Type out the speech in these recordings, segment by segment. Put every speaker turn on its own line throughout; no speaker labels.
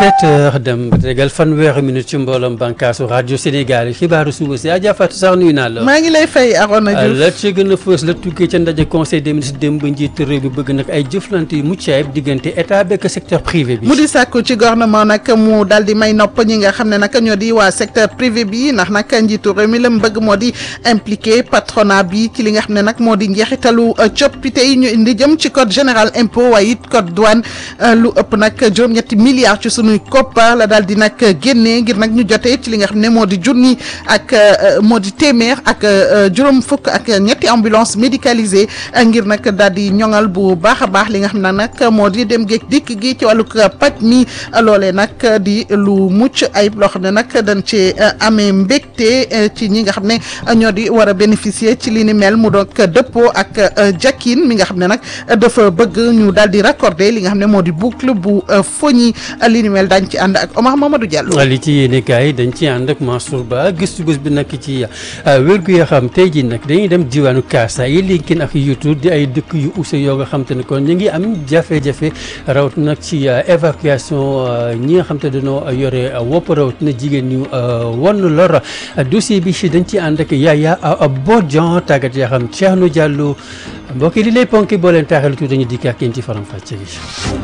17 heures dem ba tegal fanweeri minute ci mbooloom bànkaasu rajo Sénégal xibaaru suba si Adja Fatou sax nuyu naa la.
maa ngi lay fay Arona Diouf
la ci gën a fës la tukkee ca ndaje conseil des ministres démb ba njiit réew bi bëgg nag ay jëflante yu mucc ayib diggante état beeg secteur privé bi.
mu di sàkku ci gouvernement nag mu daal di may nopp ñi nga xam ne nag ñoo di waa secteur privé bi ndax nag njiitu réew mi la mu bëgg moo di impliqué patronat bi ci li nga xam ne nag moo di njeexitalu coppite yi ñu indi jëm ci code général impôt waaye it code douane lu ëpp nag juróom-ñetti milliards ci sunuy koppar la daal di nag génnee ngir nag ñu jotee ci li nga xam ne moo di junni ak moo di téeméer ak juróom fukk ak ñetti ambulance médicalisée ngir nag daal di ñoŋal bu baax a baax li nga xam ne nag moo di dem géej dikk gi ci wàllug paj mi loolee nag di lu mucc ayib loo xam ne nag dañ ci amee mbégte ci ñi nga xam ne ñoo di war a bénéficier ci li ni mel mu doon dëppoo ak Jakin mi nga xam ne nag dafa bëgg ñu daal di raccorder li nga xam ne moo di boucle bu foñi li ni mel dañ ci ànd ak Omar Mamadou Diallo.
li ci yéene kaay dañ ci ànd ak Mansour Ba gëstu bés bi nag ci wérgu yoo xam tey jii nag dañuy dem diwaanu Kaasa yi Linguine ak Youtou di ay dëkk yu use yoo nga xam te ne kon ñu ngi am jafe-jafe rawat nag ci évacuation ñi nga xam te dañoo yore wopp rawat na jigéen ñu won lor dossier bi dañ ci ànd ak Yaya Bodian tàggat yaa xam Thierno Diallo mbokk yi li lay ponki boo leen taaxal tuuti dañu dikk ak yéen ci faram fàcce gi.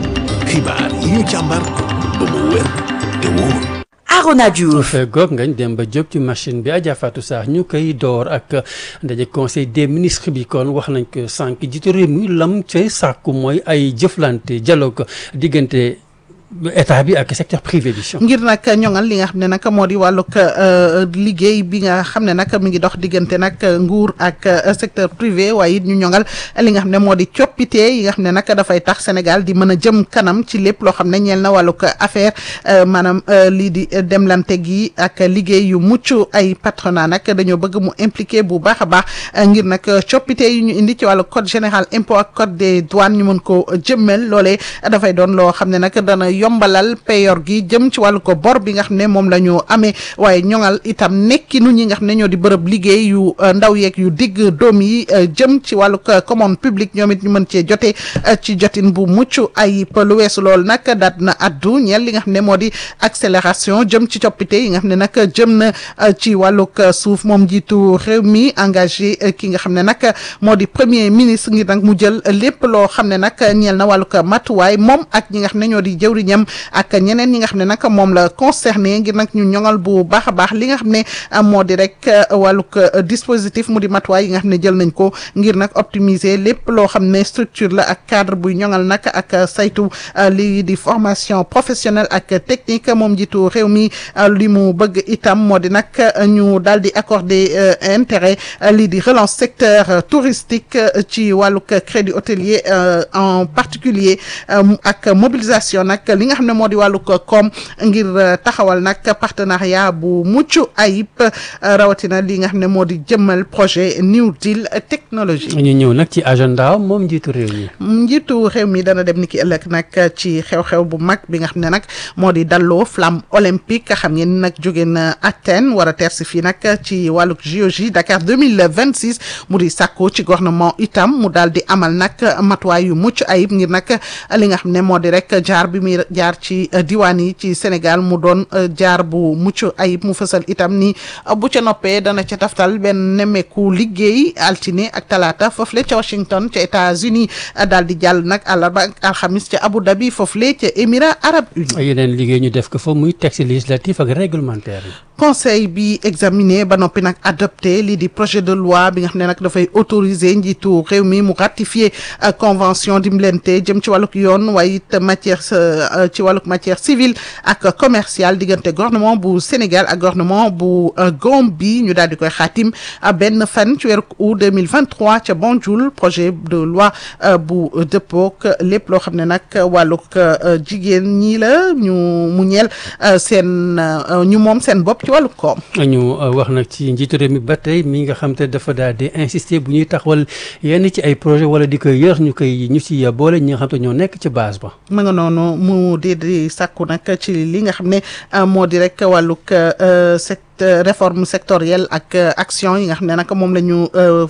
xibaar yi ñu càmbar ba mu wér te wóor.
Arona Diouf
goog ngañ dem ba jóg ci machine bi Adja Fatou Sarr ñu koy door ak ndaje conseil des ministres bi kon wax nañ ko sànq jiitu réew mi lam ca sàkku mooy ay jëflante dialogue diggante état bi ak secteur privé bi.
ngir nag ñoŋal li nga xam ne nag moo di wàllug liggéey bi nga xam ne nag mi ngi dox diggante nag nguur ak secteur privé waaye it ñu ñoŋal li nga xam ne moo di coppite yi nga xam ne nag dafay tax Sénégal di mën a jëm kanam ci lépp loo xam ne ñeel na wàllug affaire maanaam lii di demlante gi ak liggéey yu mucc ay patronat nag dañoo bëgg mu impliqué bu baax a baax ngir nag coppite yi ñu indi ci wàllu code général impôt ak code des douanes ñu mën ko jëmmel loolee dafay doon loo xam ne nag dana yombalal payor gi jëm ci wàllu ko bor bi nga xam ne moom la ñu amee waaye ñoŋal itam nekkinu ñi nga xam ne ñoo di bërëb liggéey yu ndaw yeeg yu digg doom yi jëm ci wàllu commande publique ñoom it ñu mën cee jote ci jotin bu mucc ay lu weesu loolu nag daat na addu ñeel li nga xam ne moo di accélération jëm ci coppite yi nga xam ne nag jëm na ci wàllug suuf moom jiitu réew mi engagé ki nga xam ne nag moo di premier ministre ngir nag mu jël lépp loo xam ne nag ñeel na wàllug matuwaay moom ak ñi nga xam ne ñoo di jëwriñam ak ñeneen ñi nga xam ne nag moom la concerné ngir nag ñu ñoŋal bu baax a baax li nga xam ne moo di rek wàllug dispositif mu di matuwaay yi nga xam ne jël nañ ko ngir nag optimiser lépp loo xam ne structure la ak cadre buy ñoŋal nag ak saytu lii di formation professionnelle ak technique moom jiitu réew mi li mu bëgg itam moo di nag ñu daal di accorder intérêt lii di relance secteur touristique ci wàllug crédit hôtelier en particulier ak mobilisation nag li nga xam ne moo di wàllu koom ngir taxawal nag partenariat bu mucc ayib rawatina li nga xam ne moo di jëmmal projet New Deal technologie.
ñu ñëw nag ci agenda moom njiitu réew mi.
njiitu réew mi dana dem ni ki ëllëg nag ci xew-xew bu mag bi nga xam ne nag moo di dalloo flamme olympique xam ngeen nag jóge na Athènes war a tersi fii nag ci wàllug JOJ Dakar deux mille vingt six mu di sàkku ci gouvernement itam mu daal di amal nag matuwaay yu mucc ayib ngir nag li nga xam ne moo di rek jaar bi muy jaar ci diwaan yi ci Sénégal mu doon jaar bu mucc ayib mu fësal itam ni bu ca noppee dana ca taftal benn nemmeeku liggéey altine ak talaata foofule ca Washington ca États-Unis daal di jàll nag àllarba ak alxamis ca Abu Dhabi foofule ca Émirats arabes unis.
yeneen liggéey ñu def ko fa muy texte législatif ak réglementaire yi.
conseil bi examiné ba noppi nag adopté lii di projet de loi bi nga xam ne nag dafay autoriser njiitu réew mi mu ratifier convention dimbalante jëm ci wàllug yoon waaye it matière ci wàllug matière civile ak commerciale diggante gouvernement bu Sénégal ak gouvernement bu Gambie ñu daal di koy xaatim benn fan ci weeru août 2023 ca Banjul projet de loi bu dëppook lépp loo xam ne nag wàllug jigéen ñi la ñu mu ñeel seen ñu moom seen bopp ci wàllu koom.
ñu wax nag ci njiitu réew mi ba tey mi nga xam te dafa daal di insister bu ñuy taxawal yenn ci ay projet wala di koy yër ñu koy ñu ci boole ñi nga xam te ñoo nekk ci base ba.
ma nga noonu mu di di sàkku nag ci li nga xam ne moo di rek wàllug secteur réforme sectorielle ak action yi nga xam ne nag moom la ñu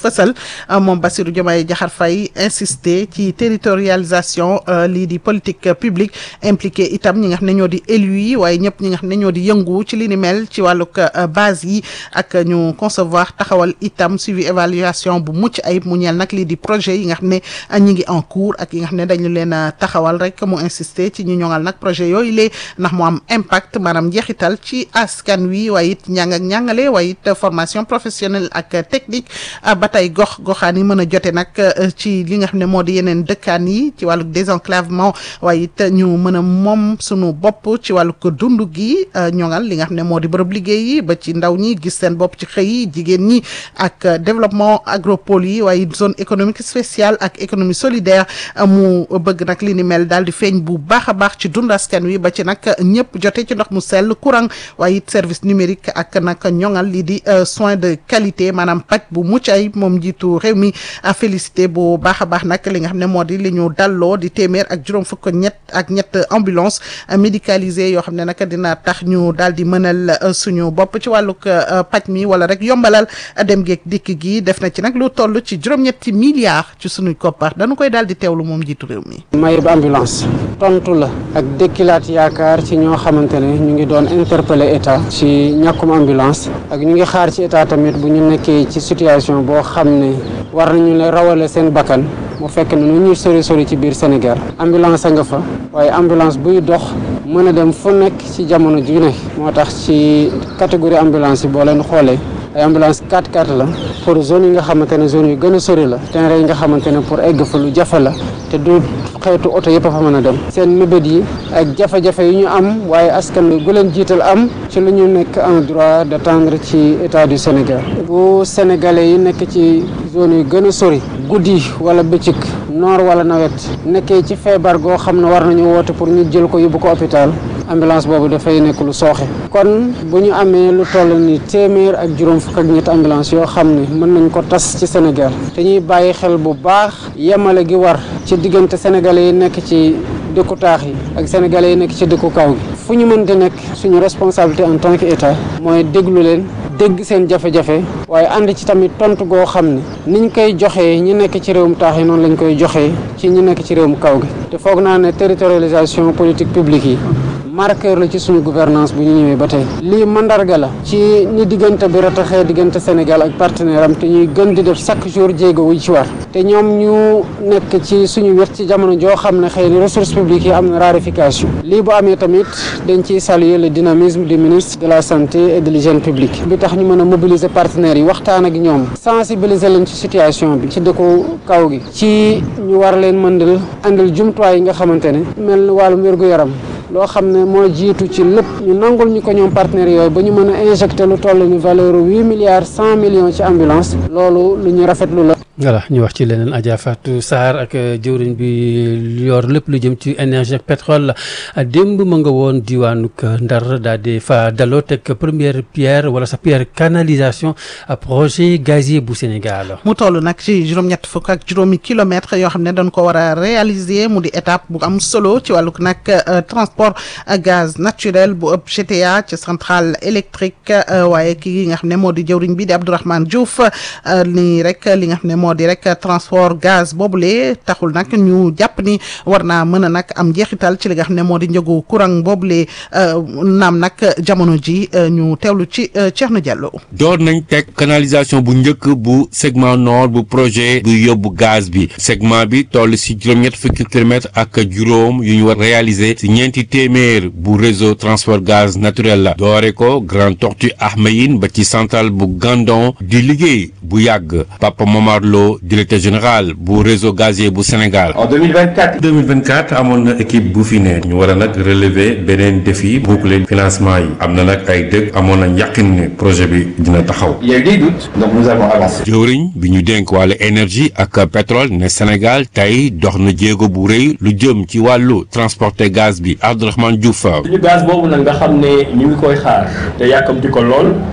fësal moom Bassirou Diomaye Diakhar Faye insister ci territorialisation lii di politique publique impliqué itam ñi nga xam ne ñoo di élus yi waaye ñëpp ñi nga xam ne ñoo di yëngu ci li ni mel ci wàllug base yi ak ñu concevoir taxawal itam suivi évaluation bu mucc ayib mu ñeel nag lii di projet yi nga xam ne ñi ngi en cours ak yi nga xam ne dañu leen a taxawal rek mu insister ci ñu ñoŋal nag projet yooyu lee ndax mu am impact maanaam njeexital ci askan wi waaye it njàng ak njàngale waaye it formation professionnelle ak technique ba tey gox goxaan yi mën a jote nag ci li nga xam ne moo di yeneen dëkkaan yi ci wàllu désenclavement waaye it ñu mën a moom sunu bopp ci wàllu ko dund gi ñoŋal li nga xam ne moo di bërëb liggéey yi ba ci ndaw ñi gis seen bopp ci xëy yi jigéen ñi ak développement agropole yi waaye zone économique spéciale ak économie solidaire mu bëgg nag li ni mel daal di feeñ bu baax a baax ci dund askan wi ba ci nag ñëpp jote ci ndox mu sell courant waaye it service numérique ak nag ñoŋal lii di soins de qualité maanaam paj bu mucc ay moom njiitu réew mi félicité bu baax a baax nag li nga xam ne moo di li ñu dalloo di téeméer ak juróom fukk ñett ak ñett ambulance médicalisée yoo xam ne nag dina tax ñu daal di mënal suñu bopp ci wàllug paj mi wala rek yombalal dem geeg dikk gi def na ci nag lu toll ci juróom-ñetti milliards ci suñuy koppar dañu koy daal di teewlu moom njiitu réew mi.
mayib ambulance tontu la ak dëkkilaat yaakaar ci ñoo xamante ne ñu ngi doon interpeller état ci ñàkkum ambulance ak ñu ngi xaar ci état tamit bu ñu nekkee ci situation boo xam ne war nañu la rawale seen bakkan mu fekk ne nu ñuy sori sori ci biir Sénégal ambulance a nga fa waaye ambulance buy dox mën a dem fu nekk ci jamono ju ne moo tax ci catégorie ambulance yi boo leen xoolee ay ambulance 4x4 la pour zone yi nga xamante ne zone yu gën a sori la terrain yi nga xamante ne pour egg fa lu jafe la te du xeetu oto yëpp a fa mën a dem seen mébét yi ak jafe-jafe yi ñu am waaye askan wi gu leen jiital am ci lu ñu nekk en droit d'attendre ci état du Sénégal bu sénégalais yi nekk ci zone yu gën a sori guddi wala bëccëg noor wala nawet nekkee ci feebar goo xam ne war nañu woote pour ñu jël ko yóbbu ko hôpital ambulance boobu dafay nekk lu sooxe kon bu ñu amee lu toll ni téeméer ak juróom fukk ak ñetti ambulance yoo xam ne mën nañ ko tas ci Sénégal te ñuy bàyyi xel bu baax yemale gi war ci diggante sénégalais yi nekk ci dëkku taax yi ak sénégalais yi nekk ci dëkku kaw gi fu ñu mënte nekk suñu responsabilité en tant que état mooy déglu leen dégg seen jafe-jafe waaye ànd ci tamit tontu goo xam ne niñ koy joxee ñi nekk ci réewum taax yi noonu lañ koy joxee ci ñi nekk ci réewum kaw gi te foog naa ne territorialisation politique publique yi marqueur la ci suñu gouvernance bu ñu ñëwee ba tey lii mandarga la ci ni diggante bi rataxee diggante Sénégal ak partenaire am te ñuy gën di def chaque jour jéego wu ci war te ñoom ñu nekk ci suñu wet ci jamono joo xam ne xëy na ressources publiques yi am na raréfaction lii bu amee tamit dañ ciy saluer le dynamisme du ministre de la santé et de l'hygiène publique bi tax ñu mën a mobiliser partenaires yi waxtaan ak ñoom sensibiliser leen ci situation bi ci dëkku kaw gi ci ñu war leen mëndal andil jumtuwaay yi nga xamante ne mel wàllum wér-gu-yaram loo xam ne moo jiitu ci lépp ñu nangul ñu ko ñoom partenaires yooyu ba ñu mën a injecté lu toll ni valeur huit milliards cent millions ci ambulance loolu lu ñu rafetlu la.
voilà ñu wax ci leneen Adja Fatou Sarr ak jëwriñ bi yor lépp lu jëm ci énergie ak pétrole démb ma nga woon diwaanu Ndar daal di fa daloo teg première pierre wala sa pierre canalisation projet gazier bu Sénégal.
mu toll nag ci juróom-ñett fukk ak juróomi kilomètres yoo xam ne dañ ko war a réaliser mu di étape bu am solo ci wàllug nag transport gaz naturel bu ëpp GTA ci centrale électrique waaye kii nga xam ne moo di jëwriñ bi di Abdourahmane Diouf nii rek li nga xam ne moo di rek transport gaz boobule taxul nag ñu jàpp ni war naa mën a nag am njeexital ci li nga xam ne moo di njëgu courant boobule naam nag jamono ji ñu teewlu ci Thierno Diallo.
door nañ teg canalisation bu njëkk bu segment nord bu projet bu yóbbu gaz bi segment bi toll si juróom-ñett fukki kilomètres ak juróom yu ñu war réaliser si ñeenti téeméer bu réseau transport gaz naturel la doore ko Grand Tortue Ahmeyim ba ci centrale bu Gandon di liggéey bu yàgg Papa Momar Lo directeur général bu réseau gazier bu Sénégal.
en 2024. 2024 amoon na équipe bu fi ne ñu war a nag relever beneen défi boucler financement yi am na nag ay dëkk amoon na yàqin ne projet bi dina taxaw.
Il y a eu des doutes, donc nous avons avancé.
jëwriñ bi ñu dénk wàllu énergie ak pétrole ne Sénégal tey dox na jéego bu rëy lu jëm ci wàllu transporter gaz bi Abdourahmane Diouf.
suñu gaz boobu nag nga xam ne ñu ngi koy xaar te yàkkamti ko lool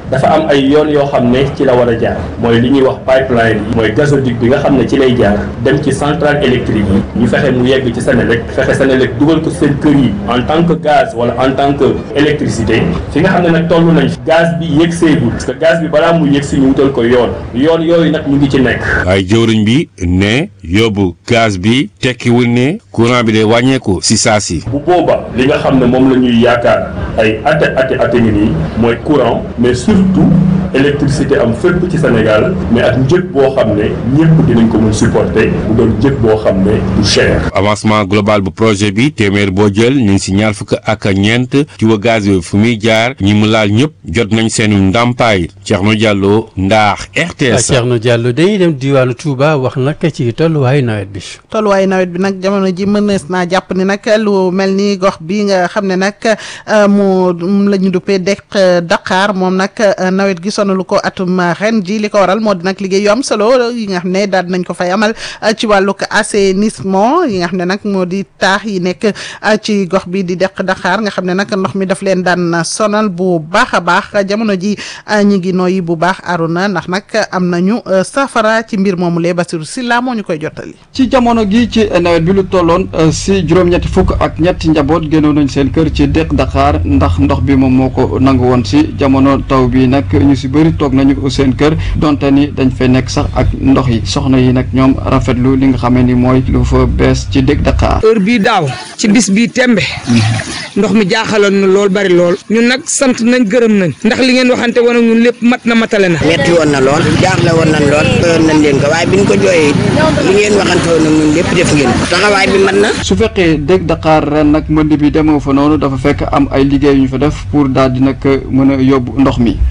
dafa am ay yoon yoo xam ne ci la war a jaar mooy li ñuy wax pipeline yi mooy gazoduc bi nga xam ne ci lay jaar dem ci centrale électrique yi ñu fexe mu yegg ci Senelec fexe Senelec dugal ko seen kër yi en tant que gaz wala en tant que électricité fi nga xam ne nag toll nañ gaz bi yegg seegul parce que gaz bi balaa mu yegg si ñu wutal ko yoon yoon yooyu nag ñu ngi ci nekk
waaye jëwriñ bi ne yóbbu gaz bi tekkiwul ne courant bi de wàññeeku si saa si.
bu booba li nga xam ne moom la ñuy yaakaar ay ate ate ate ngi nii mooy courant mais surtout électricité am fépp ci Sénégal mais ak njëg boo xam ne ñëpp dinañ ko mun supporter bu doon njëg boo xam ne du cher.
avancement global bu projet bi téeméer boo jël ñu ngi si ñaar fukk ak ñeent ci wa gaz bi fu muy jaar ñi mu laal ñëpp jot nañ seen ndàmpaay Thierno Diallo Ndaax RTS.
Thierno Diallo dañuy dem diwaanu Touba wax nag ci tolluwaayu nawet bi.
tolluwaayu nawet bi nag jamono ji mënees naa jàpp ni nag lu mel ni gox bi nga xam ne nag mu la ñu duppee dekk Dakar moom nag nawet gi sonalu ko atum ren ji li ko waral moo di nag liggéey yu am solo yi nga xam ne daal nañ ko fay amal ci wàllug assainissement yi nga xam ne nag moo di taax yi nekk ci gox bi di dekk Dakar nga xam ne nag ndox mi daf leen daan sonal bu baax a baax jamono ji ñi ngi nooyi bu baax aruna ndax nag am nañu safara ci mbir moomu lee Basiru Silla moo ñu koy jottali.
ci jamono gi ci nawet bi lu tolloon si juróom-ñetti fukk ak ñetti njaboot génnoon nañ seen kër ci dekk Dakar ndax ndox bi moom moo ko nangu woon si jamono taw bi nag ñu si bëri toog nañu seen kër donte ni dañ fay nekk sax ak ndox yi soxna yi nag ñoom rafetlu li nga xamee ni mooy lu fa bees ci dekk Dakar.
heure bii daaw ci bis bii tembe ndox mi jaaxaloon na lool bari lool ñun nag sant nañ gërëm nañ ndax li ngeen waxante woon ak ñun lépp mat na matale na.
metti woon na lool jaaxle woon nañ lool heure nañ leen ko waaye biñ ko jooyee li ngeen waxante woon ak ñun lépp def ngeen ko taxawaay bi mat na.
su fekkee dégg Dakar ren nag mbënd bi demoo fa noonu dafa fekk am ay liggéey yu ñu fa def pour daal di nag mën a yóbbu ndox mi.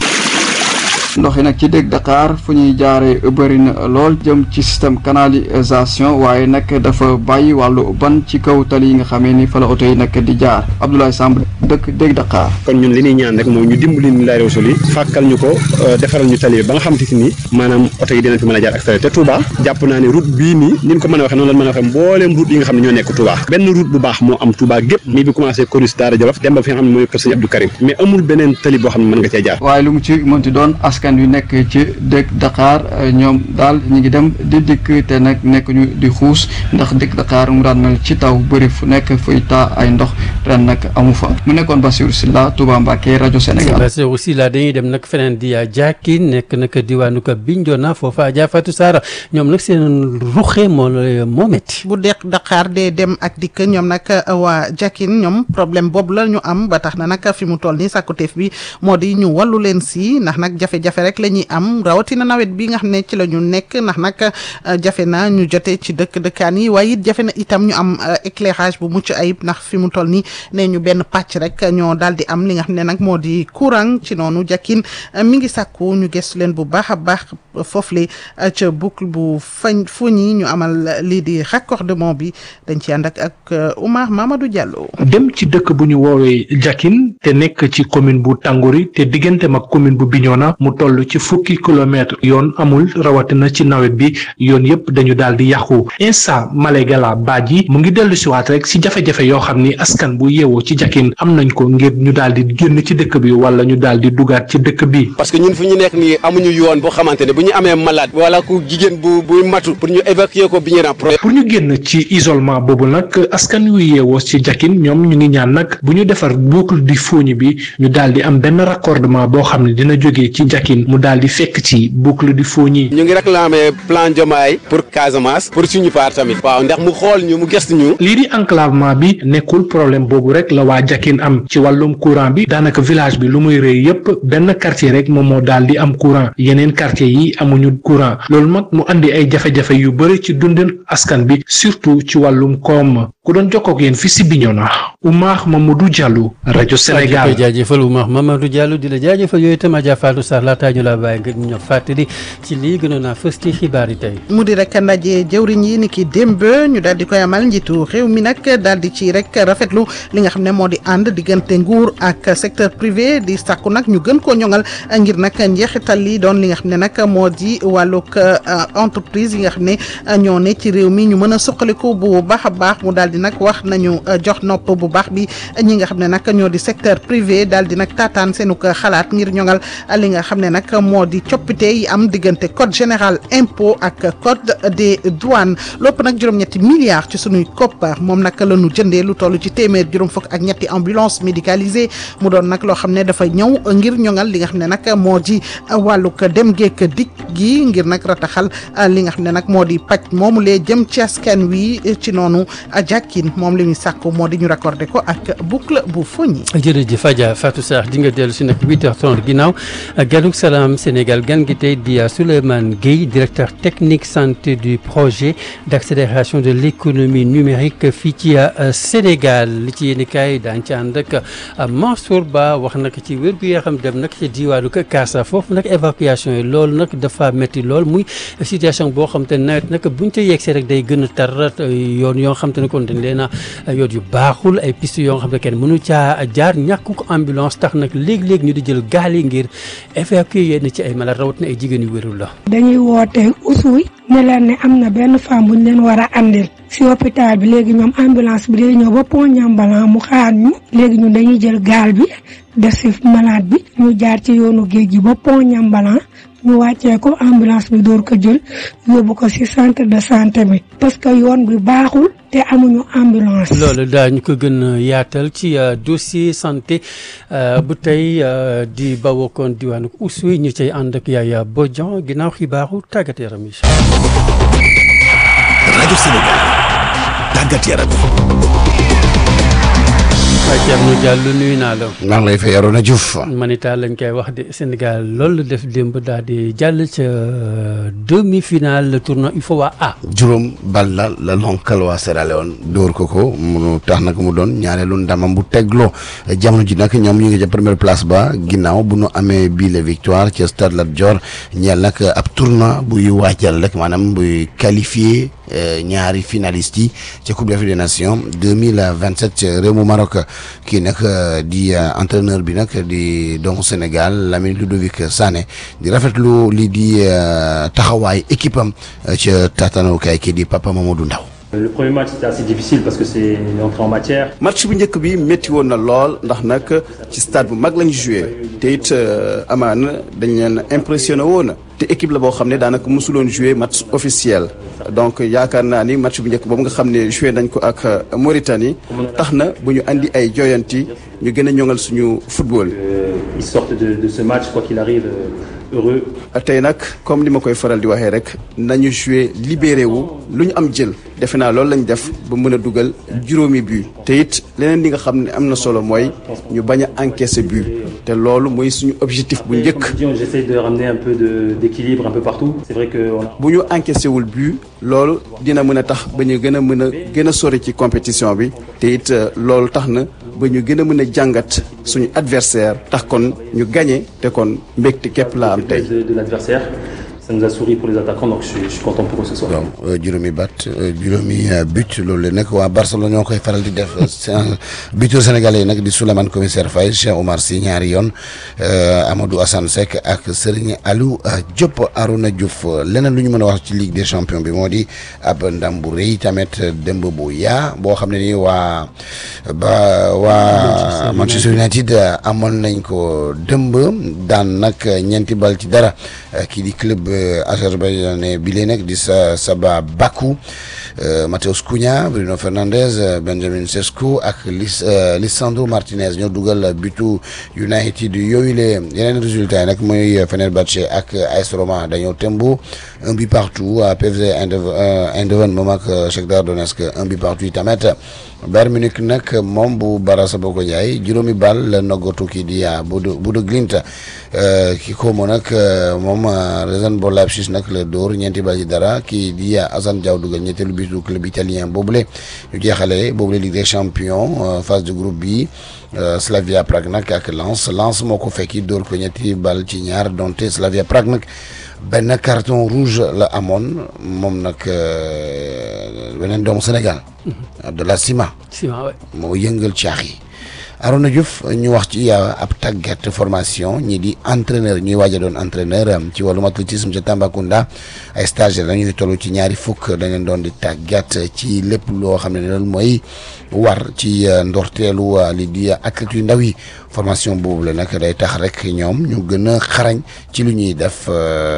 ndox yi nag ci dégg Dakar fu ñuy jaaree bëri na lool jëm ci système canalisation waaye nag dafa bàyyi wàllu ban ci kaw tali yi nga xamee ni fa la oto yi nag di jaar Abdoulaye Samb dëkk dégg Dakar.
kon ñun li ñuy ñaan rek mooy ñu dimbali ñu laay réew yi fàkkal ñu ko defaral ñu tali ba nga xamante ni maanaam oto yi dinañ fi mën a jaar ak tali te Touba jàpp naa ne route bii nii ni ñu ko mën a waxee noonu la mën a waxee mbooleem route yi nga xam ne ñoo nekk Touba benn route bu baax moo am Touba gépp mi bi commencé Corus Daara Jolof dem ba fi nga xam ne mooy kër Sëñ Abdou Karim mais amul beneen tali boo xam ne mën nga cee jaar
waaye lu mu ci mënti doon askan wi nekk ci dëkk Dakar ñoom daal ñu ngi dem di dikk te nag nekk ñu di xuus ndax dëkk Dakar mu daan mel ci taw bëri fu nekk fuy taa ay ndox ren nag amu fa mu nekkoon Bassirou Sylla Touba Mbacké rajo Sénégal.
Bassirou Sylla dañuy dem nag feneen di jàkki nekk nag diwaanu ko Bignona foofa Adja Fatou Sarr ñoom nag seen ruxe moo moo métti.
bu dëkk Dakar dee dem ak dikk ñoom nag waa Jakin ñoom problème boobu la ñu am ba tax na nag fi mu toll nii sàkkuteef bi moo di ñu wallu leen si ndax nag jafe-jafe rek la ñuy am rawatina nawet bi nga xam ne ci la ñu nekk ndax nag jafe na ñu jotee ci dëkk dëkkaan yi waaye it jafe na itam ñu am éclairage bu mucc ayib ndax fi mu toll nii nee ñu benn pàcc rek ñoo daal di am li nga xam ne nag moo di courant ci noonu Jakin mi ngi sàkku ñu gëstu leen bu baax a baax foofu le ca boucle bu fañ fu ñi ñu amal lii di raccordement bi dañ ci ànd ak ak Oumar Mamadou Diallo.
dem ci dëkk bu ñu woowee Jakin te nekk ci commune bu Tànguri te digganteem ak commune bu Bignona mu toll ci fukki kilomètre yoon amul rawatina ci nawet bi yoon yëpp dañu daal di yàqu Insa Malégala Badji mu ngi dellu siwaat rek si jafe-jafe yoo xam ni askan bu yeewoo ci Jakin am nañ ko ngir ñu daal di génn ci dëkk bi wala ñu daal di dugaat ci dëkk bi.
parce que ñun fu ñu nekk nii amuñu yoon boo xamante ne bu ñu amee malade wala ku jigéen bu buy matu pour ñu évacuer ko bi ñu
pour ñu génn ci isolement boobu nag askan yu yeewoo ci Jakin ñoom ñu ngi ñaan nag bu ñu defar boucle di Fogni bi ñu daal di am benn raccordement boo xam ne dina jógee ci Jakin mu daal di fekk ci boucle di Fogni.
ñu ngi réclamer plan Diomaye pour Casamance pour suñu part tamit. waaw ndax mu xool ñu mu gëstu ñu.
lii di enclavement bi nekkul problème boobu rek la waa Jakin am ci wàllum courant bi daanaka village bi lu muy rëy yépp benn quartier rek moom moo daal di am courant yeneen quartier yi amuñu courant loolu nag mu andi ay jafe-jafe yu bëri ci dundin askan bi surtout ci wàllum koom ku doon jokkoo ak yéen fii si Bignona Oumar Mamadou Diallo rajo Sénégal.
jaajëfal Oumar Mamadou Diallo di la jaajëfal yooyu itam Adja Fatou Sarr laataa ñu la bàyyi nga ñu fàttali ci lii gënoon naa fës ci xibaar yi tey.
mu di rek ndaje jëwriñ yi ni ki démb ñu daal di koy amal njiitu réew mi nag daal di ci rek rafetlu li nga xam ne moo di ànd diggante nguur ak secteur privé di sàkku nag ñu gën koo ñoŋal ngir nag njeexital li doon li nga xam ne nag moo di wàllug entreprise yi nga xam ne ñoo ne ci réew mi ñu mën a suqaliku bu baax a baax mu daal di nag wax nañu jox nopp bu baax bi ñi nga xam ne nag ñoo di secteur privé daal di nag taataan seenu ko xalaat ngir ñoŋal li nga xam ne nag moo di coppite yi am diggante code général impôt ak code des douanes lopp nag juróom-ñetti milliards ci sunuy koppar moom nag la ñu jëndee lu toll ci téeméer juróom fukk ak ñetti ambulance médicalisée mu doon nag loo xam ne dafa ñëw ngir ñoŋal li nga xam ne nag moo di wàllug dem geek dikk gi ngir nag rataxal li nga xam ne nag moo di paj moomu lee jëm ci askan wi ci noonu jàkkin moom li ñu sàkku moo di ñu raccordé ko ak boucle bu foñi
jërëjëf Adja Fatou Sarr di nga dellu si nag 8h30 ginnaaw ganuk salaam Sénégal gan gi tey di Souleymane Gueye directeur technique santé du projet d'accélération de l'économie numérique fii ci Sénégal li ci yéen kaay daañu ci ànd ak Mansour Ba wax nag ci wér gu yoo xam dem nag ci diwaanu Kaasa foofu nag évacuation yi loolu nag dafa métti lool muy situation boo xam te nawet nag buñ ca yegsee rek day gën a tar yoon yoo xam te ne kon dañ leen a yoon yu baaxul ay piste yoo xam ne kenn mënu caa jaar ñàkk ko ambulance tax nag léegi-léegi ñu di jël gaal yi ngir évacuer yenn ci ay malade rawat na ay jigéen yu wérul la
dañuy woote usuy ne leen ne am na benn femme bu ñu leen war a andil si hôpital bi léegi ñoom ambulance bi day ñëw ba pont Niambalan mu xaar ñu léegi ñun dañuy jël gaal bi def si malade bi ñu jaar ci yoonu géej gi ba pont Niambalan ñu wàccee ko ambulance bi door ko jël yóbbu ko ci centre de santé bi parce que yoon bi baaxul te amuñu ambulance.
loolu daañu ko gën a yaatal ci dossier santé bu tey di bawokoon diwaanu Oussouye ñu cay ànd ak Yaya Bodian ginnaaw xibaaru tàggat yaram yi.
rajo Sénégal tàggat yaram
Thierno Diallo nuyu naa la.
maa ngi lay fay Arona Diouf.
manita lañ koy wax de Sénégal loolu def démb daal di jàll ca demi-finale tournoi UFOA A.
juróom bal la la lonkal waa Sierra Leone dóor ko ko mu tax nag mu doon ñaareelu ndamam bu tegloo jamono ji nag ñoom ñu ngi ca première place ba ginnaaw bu nu amee bii la victoire ca Stade Lat Dior ñeel nag ab tournoi buy waajal rek maanaam buy qualifié ñaari finalistes yi ca Coupe d'Afrique des Nations deux mille vingt-sept ca réew mu Maroc kii nag di entraîneur bi nag di doomu Sénégal Lamine Ludovic Sané di rafetlu lii di taxawaay équipe am ca taatanukaay kii di Papa Mamadou Ndaw
Le premier match c'était assez difficile parce que c'est l'entrée en matière.
match bu njëkk bi métti woon na lool ndax nag ci stade bu mag lañu joué te it amaana dañ leen impressionné woon te équipe la boo xam ne daanaka mosuloon joué match officiel donc yaakaar naa ni match bu njëkk boobu nga xam ne joué nañ ko ak Mauritanie tax na bu ñu andi ay joyanti ñu gën a ñoŋal suñu football.
Ils sortent de de ce match quoi qu'il arrive. heureux.
tey nag comme ni ma koy faral di waxee rek nañu joué libéré wu lu ñu am jël defe naa loolu lañ def ba mën a dugal juróomi but te it leneen li nga xam ne am na solo mooy ñu bañ a encaisser but te loolu mooy suñu objectif bu njëkk.
j'essaie de ramener un peu de d'équilibre un peu partout. c'est vrai que on a...
bu ñu encaissé wul but loolu dina mën a tax ba ñu gën a mën a gën a sori ci compétition bi te it loolu tax na ba ñu gën a mën a jàngat suñu adversaire tax kon ñu gagné te kon mbégte képp laa am tey.
de, de l'adversaire. Ça nous a souri pour les attaquants, donc je suis, je suis content pour eux ce soir.
donc juróomi bat juróomi but loolu la nag waa Barcelone ñoo koy faral di def buteur sénégalais yi nag di Souleymane commissaire Faye Cheikh Omar Sy ñaari yoon Amadou Assane Seck ak Serigne Aliou Diop Arouna Diouf leneen lu ñu mën a wax ci Ligue des champions bi moo di ab ndam bu rëy tamit démb bu yaa boo xam ne nii waa ba waa Manchester United amoon nañ ko dëmb daan nag ñeenti bal ci dara kii di club azerbaïdjanais bi lee nag di sa Saba Bakou Mateus Cunha Bruno Fernandes Benjamin Sesko ak Lis Lisandro Martinez ñoo dugal butu United yooyu le yeneen résultats yi nag mooy Fenerbahçe ak AS Roma dañoo tembo un but partout PSV Eindhoven moom ak Shakhtar Donetsk un but partout yi tamit Bayern Munich nag moom bu Barça Boko Ndiaye juróomi bal la noggatu kii di Bodo Bodo Glimt ki ko mo nag moom Rasenball Leipzig nag la dóor ñeenti bal ci dara kii di Assane Diaw dugal ñetteelu but du club italien boobule ñu jeexale boobule Ligue des champions phase de groupe bi Slavia Prague nag ak Lens Lens moo ko fekki dóor ko ñetti bal ci ñaar donte Slavia Prague nag benn carton rouge la amoon moom nag beneen doomu Sénégal. de la ciment.
ciment waay
moo yëngal caax yi. Arona Diouf ñu wax ci ab tàggat formation ñi di entraîneur ñuy waaj a doon entraîneur ci wàllum athlétisme ca Tambacounda ay stagiaires dañuy toll ci ñaari fukk dañ leen doon di tàggat ci lépp loo xam ne loolu mooy war ci ndorteelu li di athlètes yu ndaw yi formation boobu la nag day tax rek ñoom ñu gën a xarañ ci lu ñuy def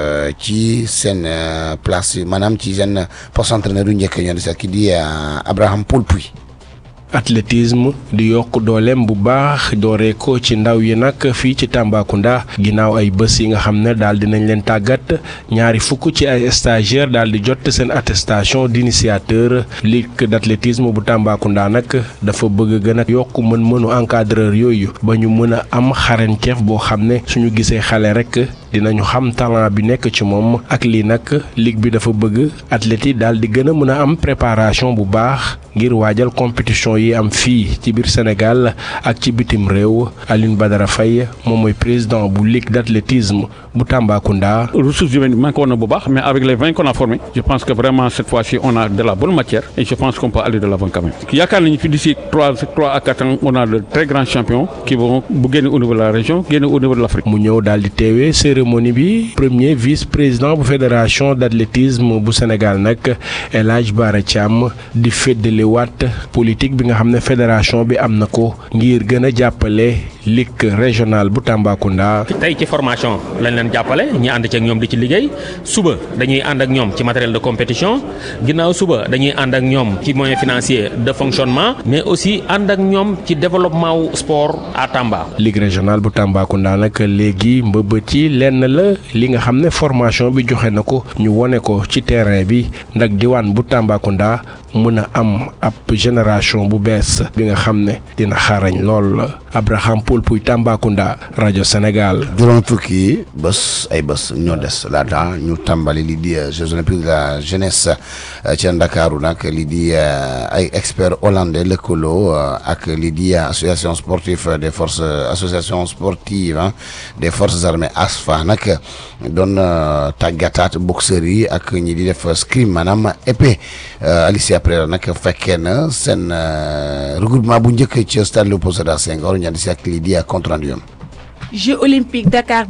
ci seen place maanaam ci seen poste entraîneur yu njëkk ñoo di sax ki di Abraham Poulpuy
athlétisme di yokk dooleem bu baax dooree ko ci ndaw yi nag fii ci Tambacounda ginnaaw ay bés yi nga xam ne daal dinañ leen tàggat ñaari fukk ci ay stagiaires daal di jot seen attestation d'initiateur ligue d'athlétisme bu Tambacounda nag dafa bëgg gën a yokk mën-mënu encadreur yooyu ba ñu mën a am xarañteef boo xam ne suñu gisee xale rek dinañu xam talent bi nekk ci moom ak lii nag ligue bi dafa bëgg athlètes yi daal di gën a mën a am préparation bu baax ngir waajal compétition yi am fii ci biir Sénégal ak ci bitim réew Aline Badara Faye moom mooy président bu ligue d'athlétisme bu Tambacounda.
ressources humaines manqué woon na bu baax mais avec les vingt qu'on a formés je pense que vraiment cette fois-ci on a de la bonne matière et je pense qu'on peut aller de l'avant quand même yaakaar nañu fi d'ici trois trois à quatre ans on a de très grands champions qui vont bu génne au niveau de la région génne au niveau de l'Afrique.
mu ñëw daal di teewee cérémonie bi premier vice-président bu fédération d'athlétisme bu Sénégal nag El Hadj Bara Thiam di feddaliwaat politique bi nga xam ne fédération bi am na ko ngir gën a jàppale ligue régionale bu Tambacounda.
tey ci formation lañ leen jàppale ñi ànd ci ak ñoom di ci liggéey suba dañuy ànd ak ñoom ci matériel de compétition ginnaaw suba dañuy ànd ak ñoom ci moyen financier de fonctionnement mais aussi ànd ak ñoom ci développement wu sport à Tamba.
ligue régionale bu Tambacounda nag léegi mbëbët yi lenn la li nga xam ne formation bi joxe na ko ñu wone ko ci terrain bi ndax diwaan bu Tambacounda mën a am ab génération bu bees bi nga xam ne dina xarañ lool Abraham Poulpuy Tambacounda rajo Sénégal.
juróom fukki bés ay bés ñoo des laata ñu tàmbali lii di Jeux olympiques de la jeunesse ca Ndakaaru nag lii di ay experts hollandais lëkkaloo ak lii di association sportive des forces association sportive des forces armées ASFA nag doon tàggataat boxeurs yi ak ñi di def escrime maanaam épée Alicia Pereira nag fekkee na seen regroupement bu njëkk ci stade Léopold Sédar Senghor ñaan si ak lii di compte rendu
Jeux olympiques Dakar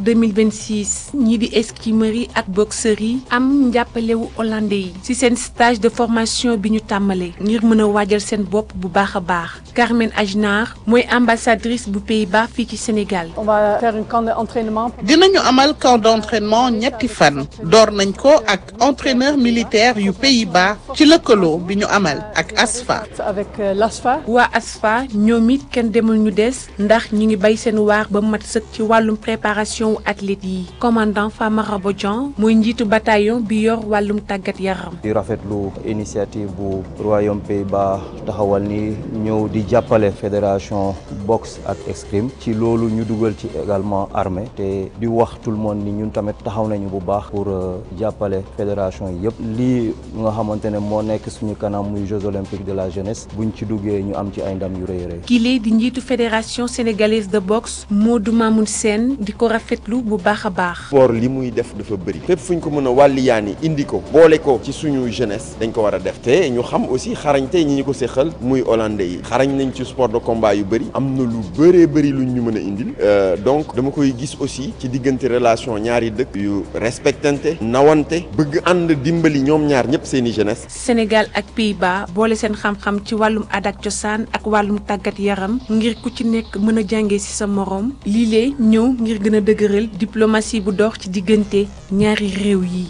2026 ñii di escrimeurs yi ak boxeurs yi am njàppalewu hollandais yi ci seen stage de formation bi ñu tàmbalee ngir mën a waajal seen bopp bu baax a baax Carmen Ajnar mooy ambassadrice bu Pays-Bas fii ci Sénégal.
on va faire un camp d'entraînement.
dinañu amal camp d'entraînement ñetti fan door nañ ko ak entraîneur militaire yu Pays-Bas ci lëkkaloo bi ñu amal ak ASFA.
avec l'ASFA.
waa ASFA ñoom it kenn demul ñu des ndax ñu ngi bay seen waar ba mat sëkk ci wàllum préparation wu athlètes yi commandant Famara Bodian mooy njiitu bataillon bi yor wàllum tàggat yaram.
di rafetlu initiative bu royaume Pays-Bas taxawal ni ñëw di jàppale fédération boxe ak escrime ci loolu ñu dugal ci également armée te di wax tout le monde ni ñun tamit taxaw nañu bu baax pour jàppale fédération yi yëpp lii nga xamante ne moo nekk suñu kanam muy Jeux olympiques de la jeunesse buñ ci duggee ñu am ci ay ndam yu rëy rëy.
kile di njiitu fédération sénégalaise de boxe Modou Mamoun Sène di ko rafetlu bu baax a baax.
sport li muy def dafa bëri fépp fu ñu ko mën a wàlliyaani indi ko boole ko ci suñu jeunesse dañ ko war a def te ñu xam aussi xarañte ñi ñu ko séqal muy hollandais yi xarañ nañ ci sport de combat yu bëri am na lu bëree bëri luñ ñu mën a indil donc dama koy gis aussi ci diggante relation ñaari dëkk yu respectante nawante bëgg ànd dimbali ñoom ñaar ñëpp seeni jeunesse.
Sénégal ak Pays-Bas boole seen xam-xam ci wàllum aada ak cosaan ak wàllum tàggat yaram ngir ku ci nekk mën a jàngee ci sa moroom lii lee ñëw ngir gën a dëgëral diplomatie bu dox ci diggante ñaari réew yi.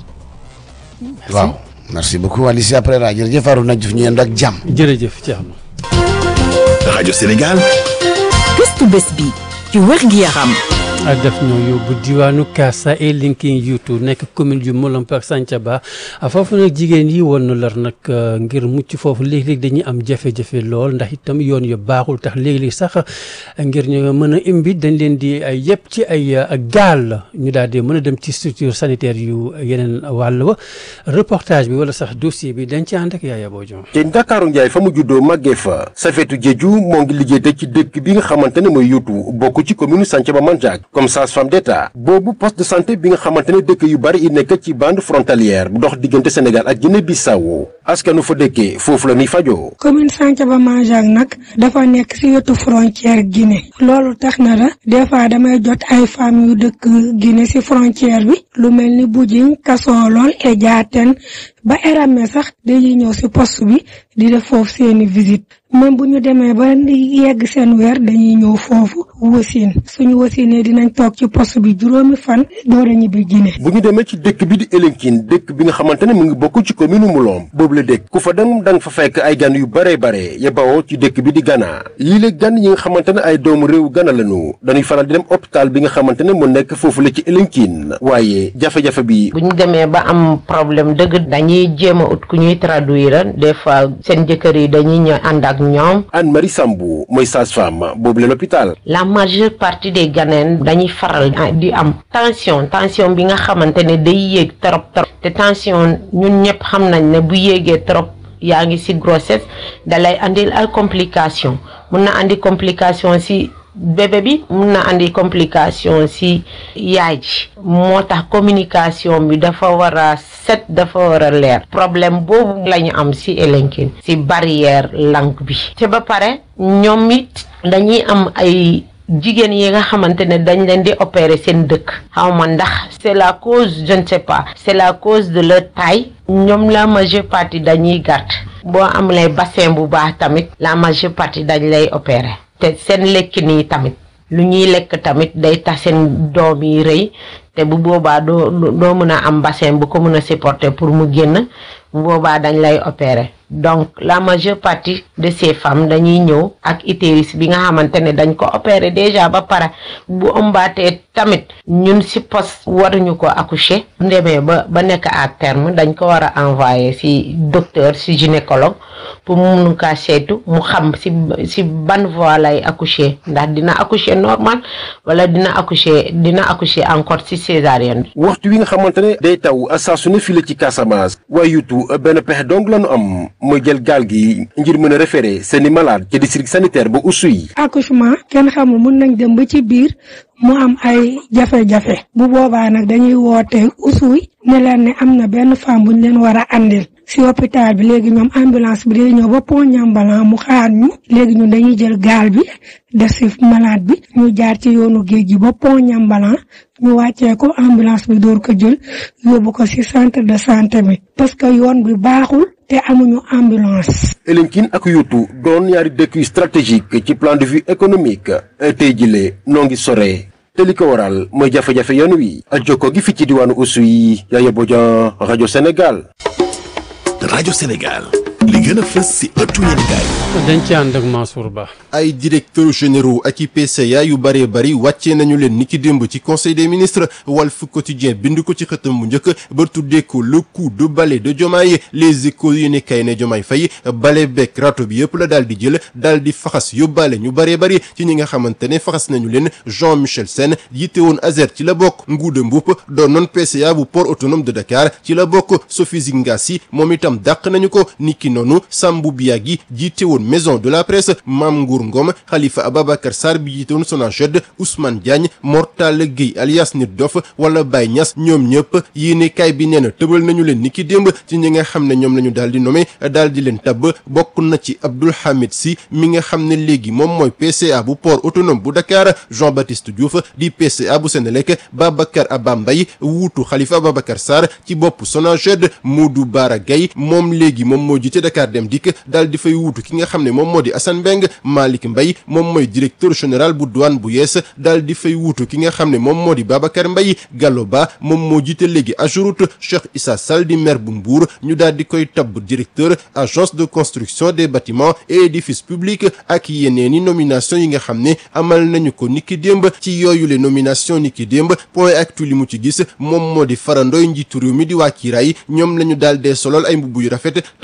waaw merci beaucoup Alicia Pereira jërëjëf Arouna Diouf ñu yendu ak jàmm.
jërëjëf Thierno.
rajo Sénégal.
gëstu bés bi ci wér gi yaram.
def ñoo yóbbu diwaanu Kasa et Linking Yutu nekk commune ju Molompe ak Santhiaba foofu nag jigéen yi woon na lar nag ngir mucc foofu léeg-léeg dañuy am jafe-jafe lool ndax itam yoon yu baaxul tax léeg-léeg sax ngir ñu mën a imbi dañ leen di ay yëpp ci ay gaal ñu daal di mën a dem ci structure sanitaire yu yeneen wàll wa reportage bi wala sax dossier bi dañ ci ànd ak Yaaya Bojo.
te Ndakaaru Njaay fa mu juddoo màggee fa Safeetu Jeeju moo ngi liggéey te ci dëkk bi nga xamante ne mooy Yutu bokk ci commune Santhiaba Mandiack comme sage-femme d'État boobu poste de santé bi nga xamante ne dëkk yu bari yi nekk ci bande frontalière bu dox diggante Sénégal ak Guinée-Bissau askanu fa dëkkee foofu la ñuy fajoo.
commune Santhiaba Manjang nag dafa nekk ci wetu frontière Guinée loolu tax na la des fois damay jot ay femmes yu dëkk Guinée ci frontière bi lu mel ni Budjing Kasolol et Diaten ba Eramé sax dañuy ñëw ci poste bi di def foofu seeni visite même bu ñu demee ba yegg seen weer dañuy ñëw foofu wasin suñu wasinee dinañ toog ci poste bi juróomi fan door a ñibbi Guinée.
bu ñu demee ci dëkk bi di Elinkine dëkk bi nga xamante ne mu ngi bokk ci commune Mlomp boobu la dëkk ku fa dem da nga fa fekk ay gan yu bare bare ya bawoo ci dëkk bi di Ghana yii la gan yi nga xamante ne ay doomu réew Ghana lañu dañuy faral di dem hôpital bi nga xamante ne mu nekk foofu la ci Elinkine waaye jafe-jafe bi.
bu ñu demee ba am problème dëgg dañuy jéem a ut ku ñuy traduire des fois seen jëkkër yi dañuy ñëw ànd ak ñoom.
Anne Marie Sambou mooy sage-femme boobu la l'hôpital.
la majeure partie des Ghanéens dañuy faral di am tension tension bi nga xamante ne day yéeg trop trop te tension ñun ñëpp xam nañ ne bu yéegee trop yaa ngi ci grossesse dalay andil ay complication mun na andi complication ci bébé bi mun na andi complication ci yaay ji moo tax communication bi dafa war a set dafa war a leer problème boobu la ñu am ci Elinkine ci barrière langue bi te ba pare ñoom it dañuy am ay jigéen yi nga xamante ne dañ leen di opérer seen dëkk xaw ma ndax c'est la cause je ne sais pas c'est la cause de leur taille ñoom la majeure partie dañuy gàtt boo amulee bassin bu baax tamit la majeure partie dañ lay opérer te seen lekkin yi tamit lu ñuy lekk tamit day tax seen doom yi rëy te bu boobaa doo doo mën a am bassin bu ko mën a supporter pour mu génn bu boobaa dañ lay opérer donc la majeure partie de ces femmes dañuy ñëw ak utérus bi nga xamante ne dañ ko opérer déjà ba pare bu ëmbaatee tamit ñun ci poste waruñu ko accoucher bu demee ba ba nekk à terme dañ ko war a envoyer ci docteur ci gynécologue pour mu mun kaa saytu mu xam ci ci ban voie lay accoucher ndax dina accoucher normal wala dina accoucher dina accoucher encore ci césarienne bi.
waxtu wi nga xamante ne day taw saa su ne fii la ci Casamance waaye yutu benn pexe dong la ñu am mooy jël gaal gi ngir mën a référer seeni malade ci district sanitaire ba Oussouye.
accouchement kenn xamul mun nañ dem ba ci biir mu am ay jafe-jafe bu boobaa nag dañuy woote Oussouye ne leen ne am na benn femme bu ñu leen war a andil si hôpital bi léegi ñoom ambulance bi day ñëw ba pont Niambalan mu xaar ñu léegi ñun dañuy jël gaal bi def si malade bi ñu jaar ci yoonu géej gi ba pont Niambalan ñu wàccee ko ambulance bi door ko jël yóbbu ko si centre de santé bi parce que yoon bi baaxul te amuñu ambulance.
Elinkine ak Yutu doon ñaari dëkk yu stratégique ci plan de vue économique tey jile noo ngi sore te li ko waral mooy jafe-jafe yoon wi jokkoo gi fi ci diwaanu Oussouye Yaya Bodian rajo Sénégal.
rajo Sénégal li gën a fës si ëttu yéenekaay
dañ ci ànd ak Mansour Ba.
ay directeurs généraux ak i PCA yu bëree bëri wàccee nañu leen niki démb ci conseil des ministres Walf Quotidien bind ko ci xëtam bu njëkk ba tuddee ko le coup de balai de Diomaye les échos yi ne kay ne Diomaye Faye balai bekk rato bi yëpp la daal di jël daal di faxas yóbbaale ñu bëree bëri ci ñi nga xamante ne faxas nañu leen Jean Michel Sène yitte woon Azer ci la bokk Ngouda Mboup doon noon PCA bu port autonome de Dakar ci la bokk Sophie Zingassi moom itam dàq nañu ko niki noonu Sambou Biagui jiite woon maison de la presse Mame Ngour Ngom Khalifa Ababacar Sarr bi jiite woon Sonaged Ousmane Diagne Mortala Gueye alias Nit Dof wala Baye Niass ñoom ñëpp yéene kaay bi nee na tëbal nañu leen niki démb ci ñi nga xam ne ñoom la ñu daal di nommé daal di leen tabb bokk na ci Abdoul Hamid Sy mi nga xam ne léegi moom mooy PCA bu port autonome bu Dakar Jean Baptiste Diouf di PCA bu Sénélec Babacar Abba Mbaye wuutu Khalifa Ababacar Sarr ci bopp Sonaged Modou Bara Gaye moom léegi moom moo jiite Dakar Dem Dikk daal di fay wuutu ki nga xam ne moom moo di Assane Mbeng Malick Mbaye moom mooy directeur général bu douane bu yees daal di fay wuutu ki nga xam ne moom moo di Babacar Mbaye Gallo Ba moom moo jiite léegi Ageroute Cheikh Issa Sall di maire bu Mbour ñu daal di koy tabb directeur agence de construction des bâtiments et édifices publics ak yeneeni nomination yi nga xam ne amal nañu ko niki démb ci yooyu le nomination niki démb point actu li mu ci gis moom moo di farandoy njiitu réew mi di waa kiiraay ñoom la ñu daal dee solol ay mbubb yu rafet tabb leen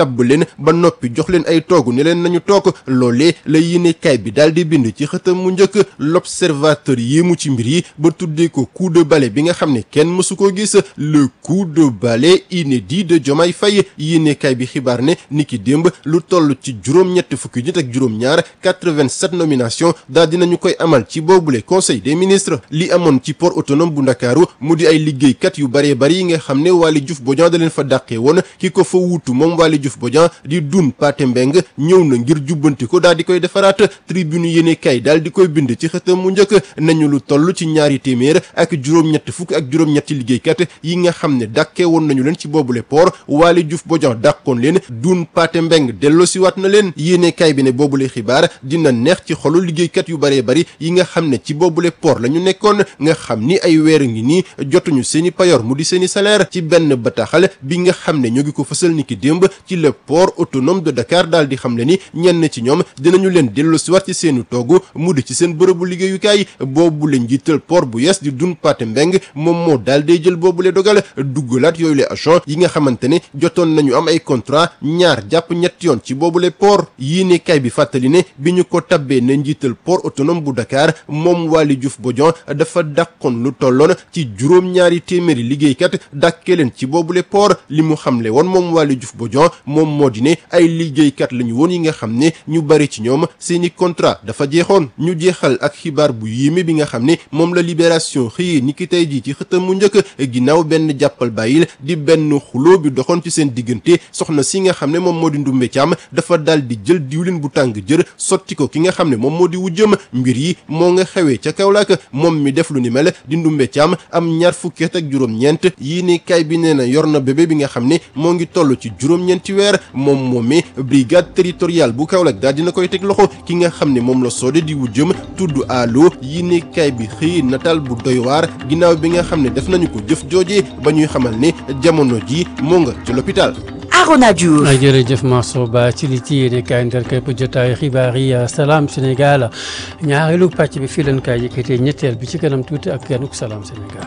ba noppi jox leen ay toogu ne leen nañu toog loolee la yéenekaay bi daal di bind ci xëtam mu njëkk l'observateur yéemu ci mbir yi ba tuddee ko coup de balai bi nga xam ne kenn mësu ko gis le coup de balai inédit de Diomaye Faye yéenekaay bi xibaar ne niki démb lu toll ci juróom-ñett fukki nit ak juróom-ñaar 87 nomination daal dinañu koy amal ci boobule conseil des ministres li amoon ci port autonome bu ndakaaru mu di ay liggéeykat yu baree bari yi nga xam ne Waly Diouf Bodian da leen fa dàqee woon ki ko fa wuutu moom Waly Diouf Bodian di dun Pathé Mbeng ñëw na ngir jubbanti ko daal di koy defaraat tribune yéenekaay daal di koy bind ci xëtam mu njëkk nañu lu toll ci ñaari téeméer ak juróom-ñett fukk ak juróom-ñetti liggéeykat yi nga xam ne dàkkee woon nañu leen ci boobule port Waly Diouf Bodian dàqoon leen dun Pathé Mbeng delloosiwaat na leen yéenekaay bi ne boobule xibaar dina neex ci xolu liggéeykat yu baree bari yi nga xam ne ci boobule port la ñu nekkoon nga xam ni ay weer ngi nii jotuñu seeni payoor mu di seeni salaire ci benn bataaxal bi nga xam ne ñoo ngi ko fësal ni ki démb ci le port autonome de Dakar daal di xam le ni ñenn ci ñoom dinañu leen delloosiwaat ci seeni toogu mu di ci seen bërëbu liggéeyukaay boobu la njiital port bu yees di dun Pathé Mbeng moom moo daal day jël boobule dogal duggalaat yooyu le agent yi nga xamante ne jotoon nañu am ay contrat ñaar jàpp ñetti yoon ci boobule port yii kay bi fàttali ne bi ñu ko tabbee na njiital port autonome bu Dakar moom Waly Diouf Bodian dafa dàqoon lu tolloon ci juróom-ñaari téeméeri liggéeykat dàkkee leen ci boobule port li mu xamle woon moom Waly Diouf Bodian moom moo di ne ay liggéeykat lañu woon yi nga xam ne ñu bari ci ñoom seeni contrat dafa jeexoon ñu jeexal ak xibaar bu yéeme bi nga xam ne moom la libération xëyee ni ki tey jii ci xëtam mu njëkk ginnaaw benn jàppal bàyyil di benn xuloo bi doxoon ci seen diggante soxna si nga xam ne moom moo di ndumbe caam dafa dal di jël diwlin bu tàng jër sotti ko ki nga xam ne moom moo di wujjëm mbir yi moo nga xewee ca Kaolack moom mi def lu ni mel di ndumbe caam am ñaar fukki at ak juróom-ñeent yii ni kay bi nee na yor na bébé bi nga xam ne moo ngi toll ci juróom-ñeenti weer moom moomee brigade territoriale bu Kaolack daal dina koy teg loxo ki nga xam ne moom la soode di wujjëm tudd allo yii ni kay bi xëy nataal bu doy waar ginnaaw bi nga xam ne def nañu ko jëf jooje ba ñuy xamal ne jamono ji moo nga ci l'hôpital
Arona Diouf.
jërëjëf Mansour Ba ci li ci yéene kaay ndar képp jotaayu xibaar yi salaam Sénégal ñaareelu pàcc bi fii leen kaay yëkkatee ñetteel bi ci kanam tuuti ak ganuk salaam Sénégal.